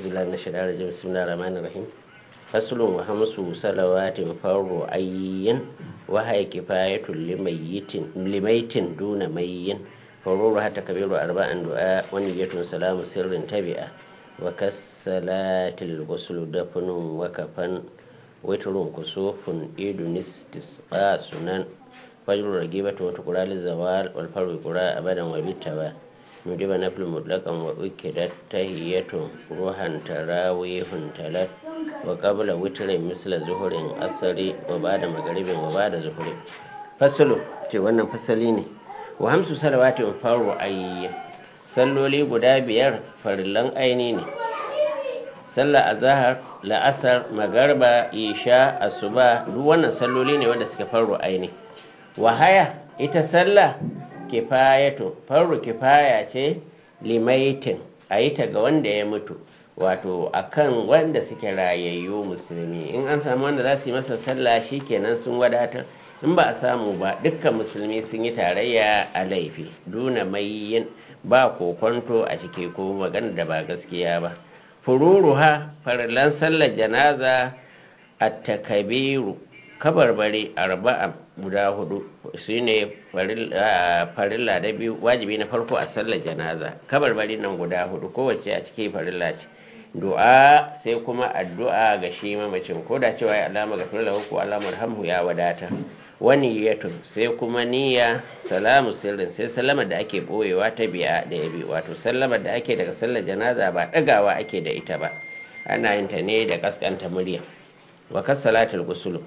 بالله من الشيطان الرجيم بسم الله الرحمن الرحيم فصل وخمس صلوات فرض عين وهي كفاية لميت لميت دون مي فروضها تكبير أربع دعاء ونية سلام سر تبئة وكالصلاة الغسل دفن وكفن وتر كسوف إيد استسقاء سنن فجر رقيبة وتقرى للزوال والفرق قرى أبدا وبالتوال نجيب نفل مطلقا وأكدت تهية روحا تراويح تلت وقبل وتر مثل زهر أثري وبعد مغرب وبعد زهر فصل ce wannan fasali ne wa hamsu salawatin faru ayyi salloli guda biyar farillan aini ne sallah azhar la'asar magarba isha asuba duk wannan salloli ne wanda suke faru aini wahaya ita sallah kifayatu faru kifaya ce limaitin a yi ta ga wanda ya mutu wato akan wanda suke rayayyu musulmi in an samu wanda za su yi masa sallah kenan sun wadatar in ba a samu ba dukkan musulmi sun yi tarayya a laifi duna mai yin ba kokonto a ciki ko magana da ba gaskiya ba fururuha farillan sallar janaza a takabiru kabarbare arba'a guda hudu su ne farilla da biyu wajibi na farko a sallar janaza kabarbare nan guda hudu kowace a ciki farilla ce du'a sai kuma addu'a ga shi mamacin ko da cewa ya alama ga firla ko alamar hamhu ya wadata wani yatun sai kuma niyya salamu sirrin sai sallama da ake boyewa ta biya da ya bi wato sallama da ake daga sallar janaza ba dagawa ake da ita ba ana yin ta ne da kaskanta murya wa kas salatul gusul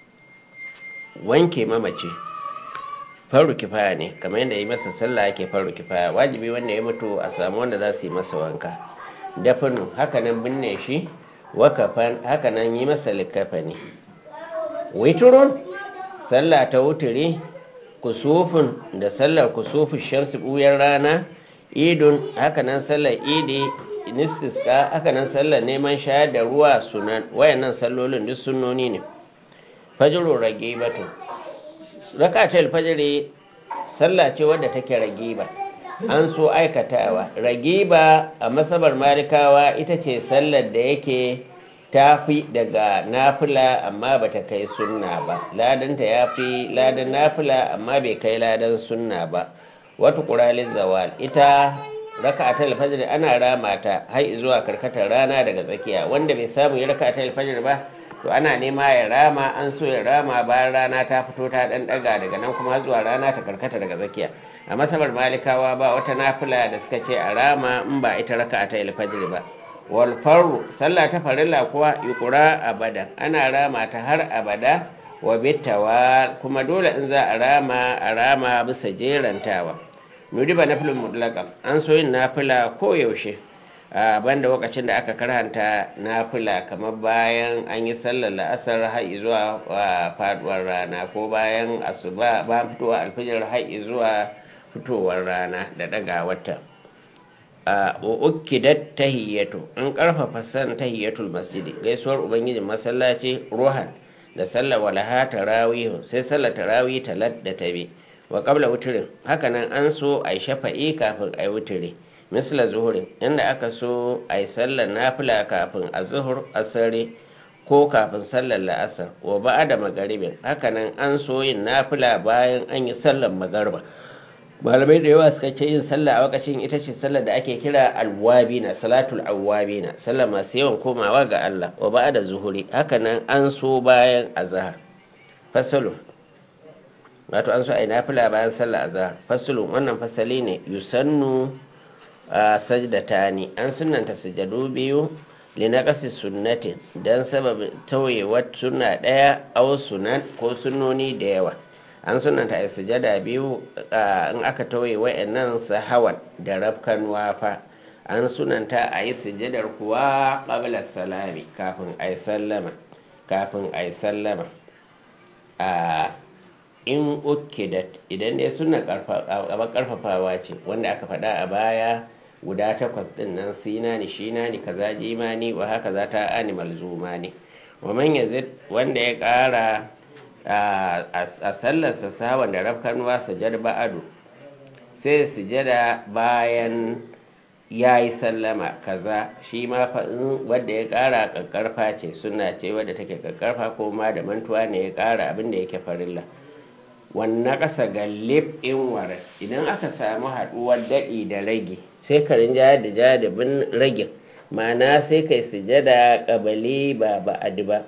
wanke mamaci faru kifaya ne kamar yadda yi masa sallah ake faru kifaya wajibi wanda ya mutu a samu wanda za su yi masa wanka dafinu hakanan binne shi wakafan hakanan yi masa likafani witurun sallah ta wuturi kusufin da sallar kusufin shamsu buyar rana idun hakanan sallar idi nistiska hakanan sallar neman shayar da ruwa sunan wayannan sallolin duk sunnoni ne fajiru rage batu rakatul fajiri sallah ce wadda take rage ba an so aikatawa ragiba a masabar malikawa ita ce sallar da yake tafi daga nafila amma bata kai sunna ba ladanta ya fi ladan nafila amma bai kai ladan sunna ba wata ƙuralin zawal ita raka ta alfajir ana rama ta har zuwa karkatar rana daga tsakiya wanda bai samu ya raka ta alfajir ba to ana nema ya rama an so ya rama bayan rana ta fito ta ɗan ɗaga daga nan kuma zuwa rana ta karkata daga tsakiya a masabar malikawa ba wata nafila da suka ce a rama in ba ita raka ta alfajir ba wal faru sallah ta farilla kuwa yukura abada ana rama ta har abada wa bittawa kuma dole in za a rama a rama bisa jerantawa nudiba nafilin mutlaka an so yin nafila ko yaushe a banda lokacin da aka karhanta nafila kamar bayan an yi sallar la'asar har zuwa faduwar rana ko bayan asuba ba fitowa alfijir har zuwa fitowar rana da daga wata a ukidat tahiyyatu an karfafa san tahiyyatul masjidi gaisuwar ubangijin masallaci ruhan da sallar walaha tarawih sai sallar tarawih talat da tabi wa qabla wutrin hakanan an so ai shafa'i kafin ai wutri misla zuhurin inda aka so ai sallar nafila kafin azhur asari ko kafin sallar la'asar wa ba'da magaribin hakanan an so yin nafila bayan an yi sallar magarba malamai da yawa suka ce yin sallah a wakacin ita ce sallar da ake kira alwabina salatul awwabina sallar masu yawan komawa ga Allah wa ba da zuhuri hakanan an so bayan azhar fasalu wato an so a yi nafila bayan sallar azhar fasalu wannan fasali ne yusannu a sajdatani an sunnanta sujadu biyu linaqasi sunnatin dan sababin tauyewar sunna daya aw sunan ko sunnoni da yawa an sunanta a sujada biyu in aka tauye wa'annan sahawan da rafkan wafa an sunanta a yi sujadar kuwa ƙabla salami kafin a yi sallama kafin a yi sallama a in ukidat idan dai suna karfafawa ce wanda aka faɗa a baya guda takwas ɗin nan sinani shinani kaza jimani wa haka za ta animal zuma ne wa man wanda ya ƙara a sallarsa sawan da rafkanuwa sujada ba'adu sai sujada bayan ya yi sallama kaza shi ma faɗin wadda ya ƙara ƙaƙƙarfa ce suna ce wadda take ƙaƙƙarfa ko ma da mantuwa ne ya ƙara abin da yake farilla wannan ƙasa gallif in wara idan aka samu haɗuwar daɗi da rage sai ka rinja da jadabin ragin ma'ana sai kai sujada ƙabali ba ba'adi ba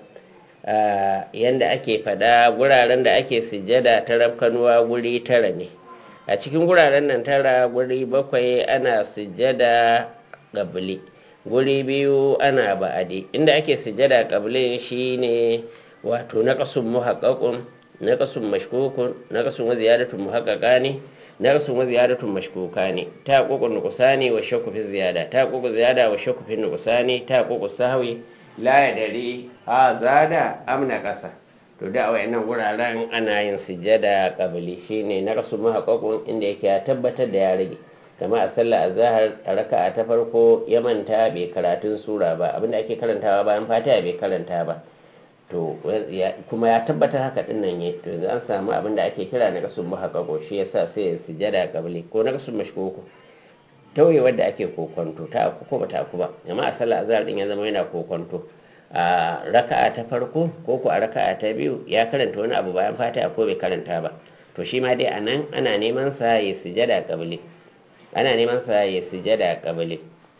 yanda ake faɗa guraren da ake sujada ta rafkanuwa guri tara ne a cikin guraren nan tara guri bakwai ana sujada ƙabali guri biyu ana ba'adi inda ake sujada ƙabalin shine wato na ƙasun muhaƙaƙun na ƙasun mashkukun na ƙasun wa ziyadatun muhaƙaƙa ne na ƙasun wa ziyadatun mashkuka ne ta ƙuƙun nukusa ne wa shakku fi ziyada ta ƙuƙu ziyada wa shakku fi nukusa ne ta ƙuƙu sahwi la ya dare a zada amna ƙasa to da wayannan wuraren ana yin sujada ƙabali shine na ƙasun muhaƙaƙun inda yake ya tabbatar da ya rage kama a sallah azhar a raka'a ta farko ya manta bai karatun sura ba abinda ake karantawa bayan fatiha bai karanta ba to kuma ya tabbatar haka din nan ne to yanzu an samu abin da ake kira na kasun muhaqqaqo shi yasa sai ya sujada qabli ko na kasun mashkoko tauye wanda ake kokonto ta aku ko bata aku ba amma a sallah azhar din ya zama yana kokonto a raka'a ta farko ko ko a raka'a ta biyu ya karanta wani abu bayan fatiha ko bai karanta ba to shi ma dai anan ana neman sa ya sujada qabli ana neman sa ya sujada qabli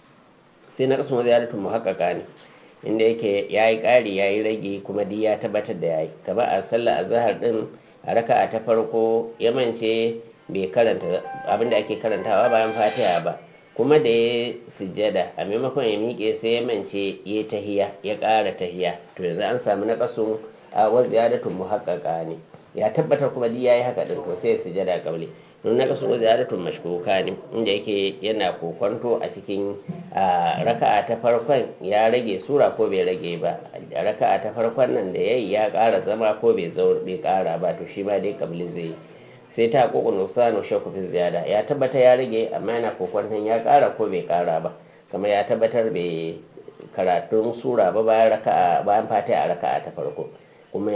sai na kasun ziyaratun muhaqqaqa ne inda yake ya yi ƙari ya yi rage kuma duk ya tabbatar da ya yi kaba a sallah azahar din a raka'a ta farko ya mance bai karanta abinda ake karantawa bayan fatiha ba kuma da ya sujjada a maimakon ya miƙe sai ya mance ya tahiya ya ƙara tahiya to yanzu an samu na ƙasun a wasu ziyaratun muhaƙƙaƙa ne ya tabbatar kuma duk ya yi haka din to sai ya sujjada ƙaule don na kasu ziyaratun mashkuka ne inda yake yana kokonto a cikin raka'a ta farkon ya rage sura ko bai rage ba a raka'a ta farkon nan da yayi ya ƙara zama ko bai bai ƙara ba to shi ma dai kabli zai yi sai ta koko nusanu shakku fi ziyada ya tabbata ya rage amma yana kokonton ya ƙara ko bai ƙara ba kamar ya tabbatar bai karatun sura ba bayan raka'a bayan fatiha a raka'a ta farko kuma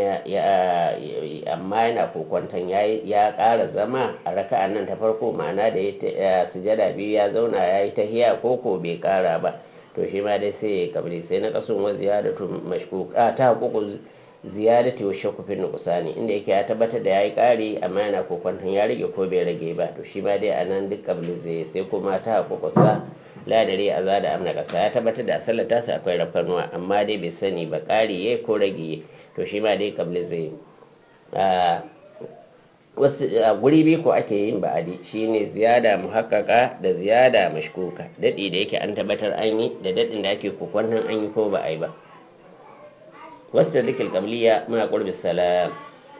amma yana kokwanton ya ƙara zama a raka'an nan ta farko ma'ana da ya sujada biyu ya zauna ya yi tahiya ko ko bai ƙara ba to shi ma dai sai ya kabri sai na kasun wa ziyadatu mashkuka ta hukuku ziyadati wa shakku fi nuqsani inda yake ya tabbatar da yayi ƙari amma yana kokwanton ya rage ko bai rage ba to shi ma dai anan duk kabli zai sai kuma ta hukuku sa ladare a zada amna kasa ya tabbatar da sallar tasa akwai rafarnuwa amma dai bai sani ba ƙari yayi ko rage to shi ma dai kabli zai wasu guri biyu ko ake yin ba'adi shine ziyada muhakkaka da ziyada mashkuka daɗi da yake an tabbatar an yi da daɗin da ake kokwannan an yi ko ba a yi ba wasu da dukkan kabliya muna ƙurbi salam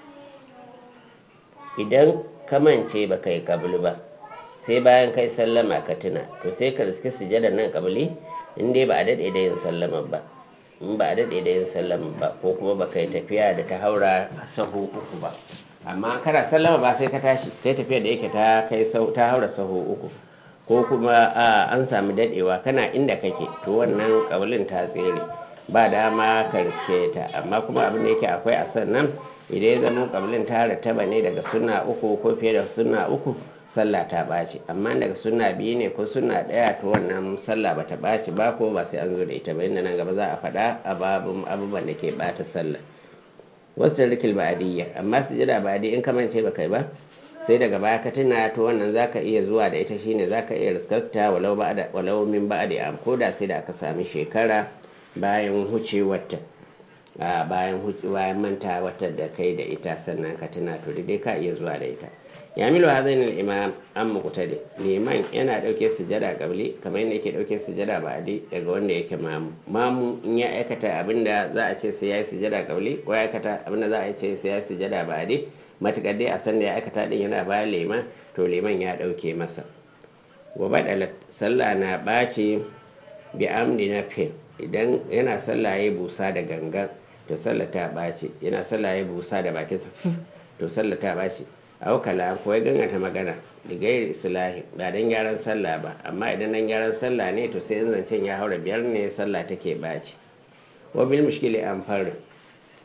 idan kamance ba kai kabli ba sai bayan kai sallama ka tuna to sai ka riski sujadar nan kabli in dai ba a daɗe da yin sallama ba in ba a daɗe da yin sallama ba ko kuma ba kai tafiya da ta haura sahu uku ba amma kana sallama ba sai ka tashi sai tafiya da yake ta kai ta haura sahu uku ko kuma an samu daɗewa kana inda kake to wannan ƙaulin ta tsere ba dama ka riske ta amma kuma abin da yake akwai a sannan idan ya zama ƙaulin ta rattaba ne daga sunna uku ko fiye da sunna uku sallah ta ɓaci amma daga sunna biyu ne ko sunna ɗaya to wannan sallah ba ta ɓaci ba ko ba sai an zo da ita ba inda nan gaba za a faɗa a babin abubuwan da ke ɓata sallah wasu rikil ba'adiyya amma su jira ba'adi in kamance ba kai ba sai daga baya ka tuna to wannan zaka iya zuwa da ita shine zaka iya riskarta walau ba'da walau min ba'di am ko da sai da aka sami shekara bayan hucewarta a bayan bayan manta wata da kai da ita sannan ka tuna to dai ka iya zuwa da ita ya milo hazain imam an muqtadi liman yana dauke sujada qabli kamar yadda yake dauke sujada ba'di daga wanda yake mamu mamu in ya aikata abinda za a ce sai ya yi sujada qabli ko ya aikata abinda za a ce sai ya yi sujada ba'di matukar dai a san da ya aikata din yana bayan liman to liman ya dauke masa wa badalat sallah na ɓaci bi amdi na fil idan yana sallah ya busa da gangan to sallah ta ɓaci yana sallah ya busa da bakinsa to sallah ta ɓaci au kala ko ya gangata magana da gairi islahi ba dan gyaran sallah ba amma idan dan gyaran sallah ne to sai zancen ya haura biyar ne sallah take ɓaci wa bil mushkili an fara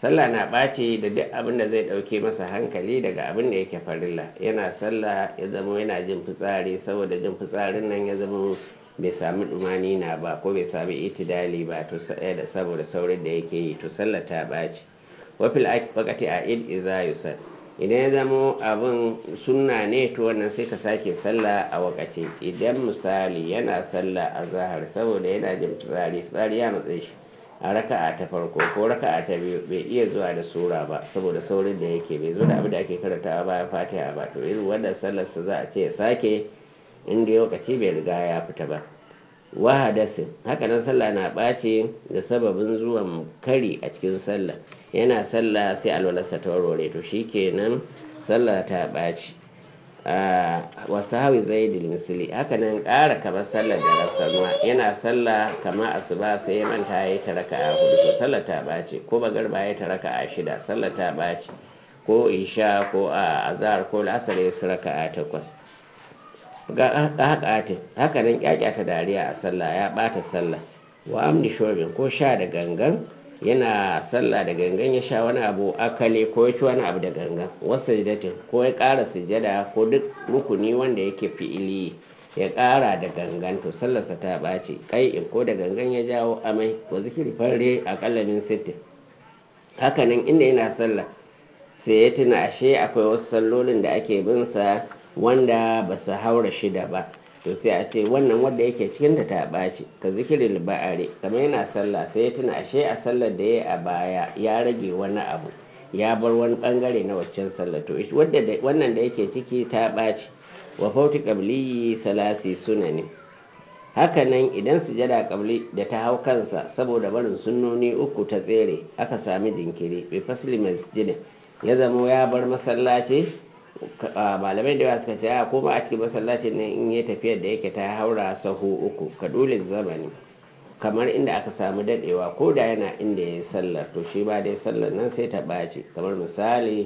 sallah na ɓaci da duk abin da zai ɗauke masa hankali daga abin da yake farilla yana sallah ya zama yana jin fitsari saboda jin fitsarin nan ya zama bai sami dumani na ba ko bai sami itidali ba to da saboda saurin da yake yi to sallah ta ɓaci wafil wakati a id iza yusal idan ya zama abin sunna ne to wannan sai ka sake sallah a wakace idan misali yana sallah a zahar saboda yana jin fitsari fitsari ya matsayi shi a raka'a ta farko ko raka'a ta biyu bai iya zuwa da sura ba saboda saurin da yake bai zo da abin da ake karantawa bayan fatiha ba to irin wannan sallar sa za a ce ya sake inda lokaci bai riga ya fita ba wahadasin haka nan sallah na ɓace da sababin zuwan kari a cikin sallah yana sallah sai alwalarsa ta warware to shikenan sallah ta ɓaci wasu hawi zai misali haka nan ƙara kamar sallar da rafkanuwa yana sallah kama asuba sai ya manta ya yi ta raka a hudu to sallar ta ɓaci ko bagarba ya ta raka a shida sallar ta ɓaci ko isha ko a azhar ko lasar ya su raka a takwas ga hakatin haka nan kyakyata dariya a sallah ya ɓata sallah wa amni shobin ko sha da gangan yana sallah da gangan ya sha wani abu akale ko ya ci wani abu da gangan wasu jidatin ko ya ƙara sujada ko duk rukuni wanda yake fi'ili ya ƙara da gangan to sallarsa ta ɓaci kai ko da gangan ya jawo amai wa zikiri farre a ƙallamin sittin hakanan inda yana sallah sai ya tuna ashe akwai wasu sallolin da ake bin sa wanda ba su haura shida ba to sai a ce wannan wanda yake cikin da ta ɓaci ka zikirin ba'ari kamar yana sallah sai ya tuna ashe a sallar da ya a baya ya rage wani abu ya bar wani bangare na waccan sallar to wannan da yake ciki ta ɓaci wa fauti qabliyi salasi sunani hakanan idan sujada qabli da ta hau kansa saboda barin sunnoni uku ta tsere aka sami jinkiri bi fasli masjidin ya zamo ya bar masallaci malamai da yawa suka ce a koma a cikin masallacin nan in yi tafiyar da yake ta haura sahu uku ka dole zamani kamar inda aka samu dadewa ko da yana inda ya yi sallar to shi ba dai sallar nan sai ta ɓaci kamar misali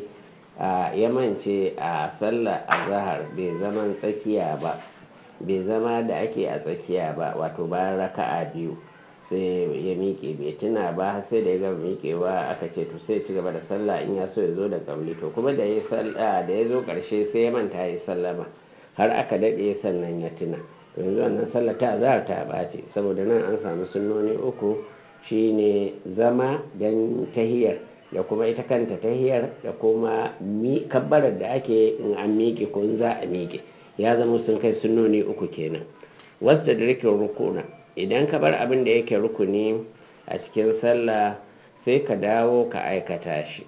ya mance a sallar azahar bai zaman tsakiya ba bai zama da ake a tsakiya ba wato bayan raka'a biyu sai ya miƙe bai tuna ba sai da ya gama miƙewa aka ce to sai ci gaba da sallah in ya so ya zo da kabli to kuma da ya sallah da ya zo ƙarshe sai ya manta ya sallama har aka daɗe sannan ya tuna to yanzu wannan sallah ta za ta ɓace saboda nan an samu sunnoni uku shine zama don tahiyar da kuma ita kanta tahiyar da kuma kabbarar da ake in an miƙe ko in za a miƙe ya zama sun kai sunnoni uku kenan wasu da rikin rukuna idan ka bar abin da yake rukuni a cikin sallah sai ka dawo ka aikata shi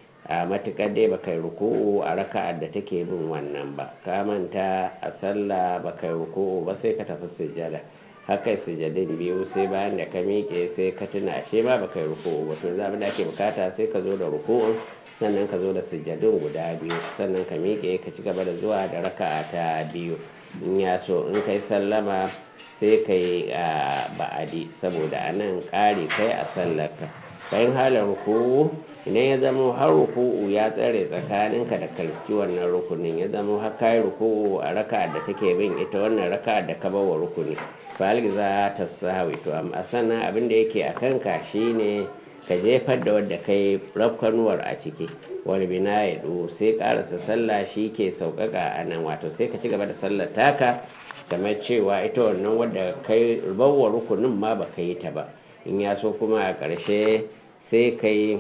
a matuƙar dai baka yi ruku'u a raka'ar da take bin wannan ba ka manta a sallah baka yi ruku'u ba sai ka tafi sujjada haka sujjadin biyu sai bayan da ka miƙe sai ka tuna ashe ma baka yi ruku'u ba to abin da ake bukata sai ka zo da ruku'u sannan ka zo da sujjadin guda biyu sannan ka miƙe ka ci gaba da zuwa da raka'a ta biyu in ya so in kai sallama sai ka yi ba'adi saboda a nan ƙari kai a sallarka bayan halin ruku'u idan ya zama har ruku'u ya tsare tsakaninka da kalski wannan rukunin ya zama har kai ruku'u a raka da take bin ita wannan raka da ka bawa rukuni falgi za ta sahawi to amma sannan abin da yake a kanka shine ka jefar da wadda kai rafkanuwar a ciki wani bina ya sai karasa sallah shi ke sauƙaƙa a nan wato sai ka ci gaba da sallar taka kamar cewa ita wannan wadda kai rubawa rukunin ma ba ka yi ta ba in ya so kuma a ƙarshe sai ka yi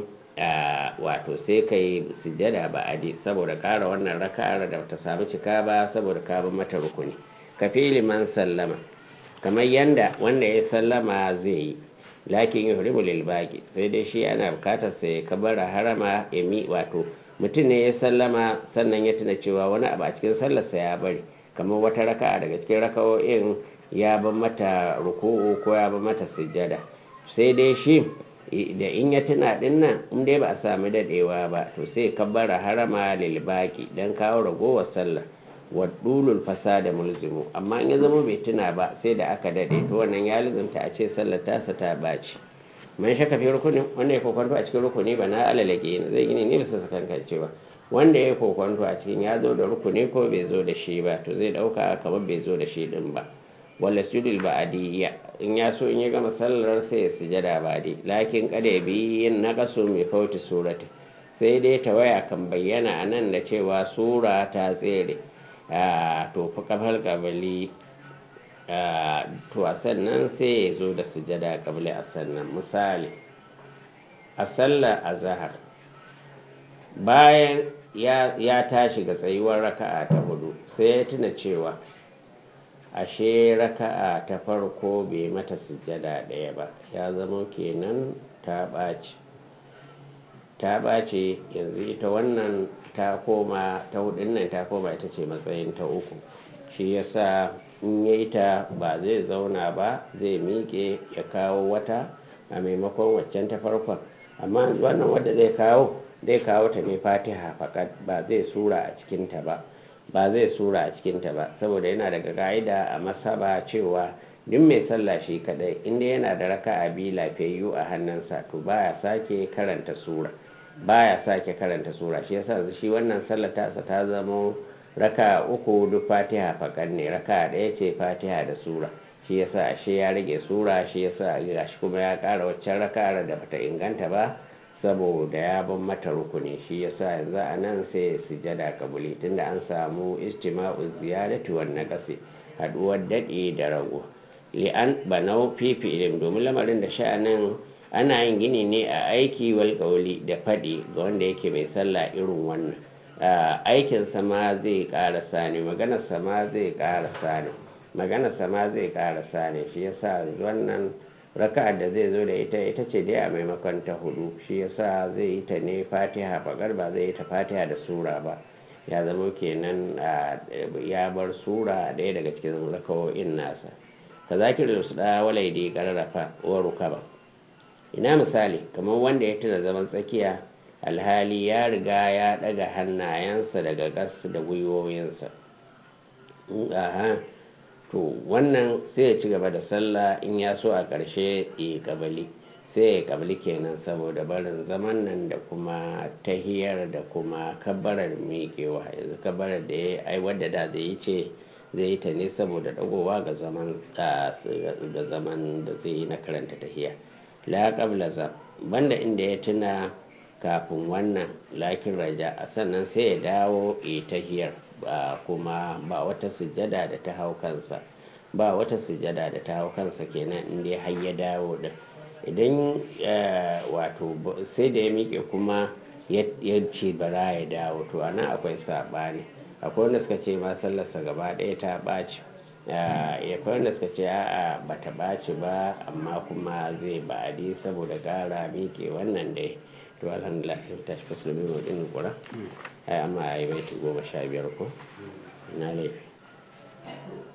wato sai ka yi sujjada ba adi saboda ƙara wannan raka'ar da ta samu cika ba saboda ka bi mata rukuni ka fi liman sallama kamar yanda wanda ya sallama zai yi lakin yi huribu lilbaki sai dai shi ana bukatar sai ka bara harama ya mi wato mutum ne ya sallama sannan ya tuna cewa wani abu a cikin sallarsa ya bari kamar wata raka'a daga cikin raka'o'in ya ban mata ruku'u ko ya ban mata sujjada sai dai shi da in ya tuna din nan in dai ba a sami dadewa ba to sai kabbara harama lil baki dan kawo ragowar sallah wa dulul fasada mulzimu amma in ya zama bai tuna ba sai da aka dade to wannan ya lizumta a ce sallar tasa ta baci man shaka fi rukunin wanda ya kokwanto a cikin rukuni ba na alalage ne zai gini ne bisa sakankancewa wanda ya kokwanto a cikin ya zo da rukuni ko bai zo da shi ba to zai dauka kamar bai zo da shi din ba wala sujudul ba'diyya in ya so in ya gama sallar sai ya sujada ba'di lakin kada bi yin naqasu mai fauti surati sai dai tawaya kan bayyana a nan da cewa sura ta tsere to fa kafal kabali to a sannan sai ya zo da sujada kabali a sannan misali a sallar azahar bayan ya tashi ga tsayuwar raka'a ta hudu sai ya tuna cewa ashe raka'a ta farko bai mata sujada ɗaya ba ya zama kenan ta ɓaci ta ɓace yanzu ita wannan ta koma ta hudun nan ta koma ita ce matsayin ta uku shi yasa in ya ta ba zai zauna ba zai miƙe ya kawo wata a maimakon waccan ta farkon amma wannan wadda zai kawo zai kawo ta ne fatiha fakat ba zai sura a cikinta ba ba zai sura a cikinta ba saboda yana daga ka'ida a masaba cewa duk mai sallah shi kadai inda yana da raka'a biyu lafiyayyu a hannunsa to baya sake karanta sura baya sake karanta sura shi yasa shi wannan sallar tasa ta zama raka uku duk fatiha fakan ne raka ɗaya ce fatiha da sura shi yasa ashe ya rage sura shi yasa gashi kuma ya ƙara waccan raka da bata inganta ba saboda ya ban mata rukuni shi yasa yanzu a nan sai sujada kabuli tunda an samu istima'u ziyarati wan naqasi haduwar daɗi da rago li'an banau fifi ilim domin lamarin da sha'anin ana yin gini ne a aiki wal da faɗi ga wanda yake mai sallah irin wannan aikin sama zai ƙarasa ne maganar sama zai ƙarasa ne maganar sama zai ƙarasa ne shi yasa wannan raka'ar da zai zo da ita ita ce dai a maimakon ta hudu shi yasa zai yi ta ne fatiha fagar ba zai yi ta fatiha da sura ba ya zama kenan ya bar sura ɗaya daga cikin rakawo'in nasa ka zakir da su ɗaya walai da ya ƙararrafa wa rukaba ina misali kamar wanda ya tuna zaman tsakiya alhali ya riga ya daga hannayensa daga gas da gwiwoyinsa to wannan sai ya ci gaba da sallah in ya so a ƙarshe ya kabali sai ya kabali kenan saboda barin zaman nan da kuma tahiyar da kuma kabbarar miƙewa yanzu kabbarar da ya ai wadda da zai yi ce zai yi ta ne saboda dagowa ga zaman da zaman da zai yi na karanta tahiya la qabla za banda inda ya tuna kafin wannan lakin raja a sannan sai ya dawo tahiyar ba kuma ba wata sujjada da ta hau kansa ba wata sujjada da ta hau kansa kenan inda har ya dawo din idan wato sai da ya miƙe kuma ya ce bara ya dawo to ana akwai saɓani akwai wanda suka ce ma sallarsa gaba ɗaya ta ɓaci ya wanda suka ce a'a ba ta ɓaci ba amma kuma zai ba'adi saboda ƙara miƙe wannan dai to alhamdulillah sai ta shi fasu mai wadin kura ai amma ya yi baiti goma sha biyar ko na laifi